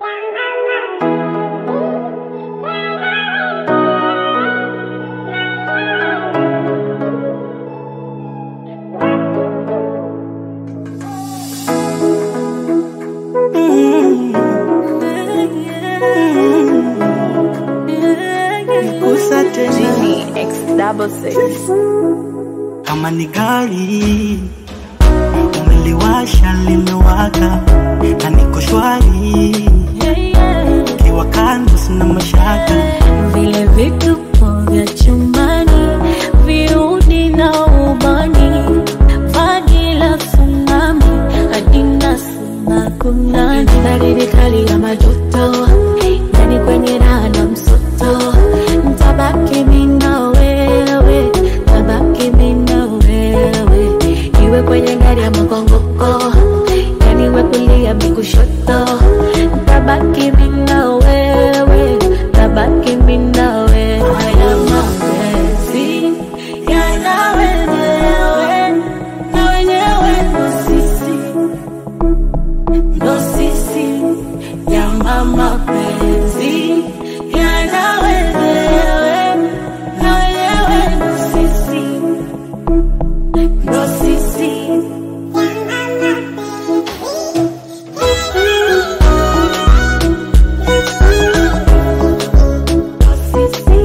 Nikusa tena Genie X double six. kama ni gari umeliwasha limewaka na niko shwari kiwa kando sina mashaka vile vituko vya chumbani, viudi na ubani, vagi la tsunami, adina sina kunani, baridi kali ya majoto, yani kwenye raha na msoto, ntabaki mimi na wewe, ntabaki mimi na wewe, iwe kwenye gari ya makongoko, yani we kulia mi kushoto, ntabaki mimi na wewe, ntabaki mimi na wewe, haya mapenzi yana wenyewe na wenyewe ndo sisi ndo sisi yana mapenzi yana wenyewe na wenyewe ndo sisi ndo sisi ndo sisi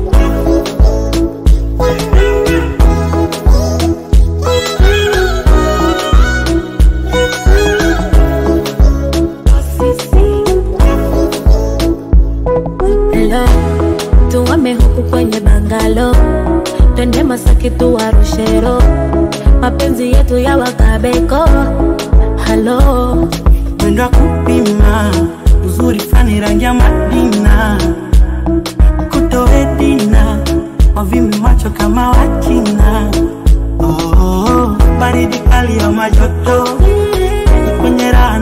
Hello, tuame huku kwenye bangalo, twende Masaki tuwarushero, mapenzi yetu ya wakabeko. Halo, mwendo wa kupima uzuri fani rangi ya madina kutoedina wavimi macho kama wachina oh, baridi kali ya majoto kwenye raha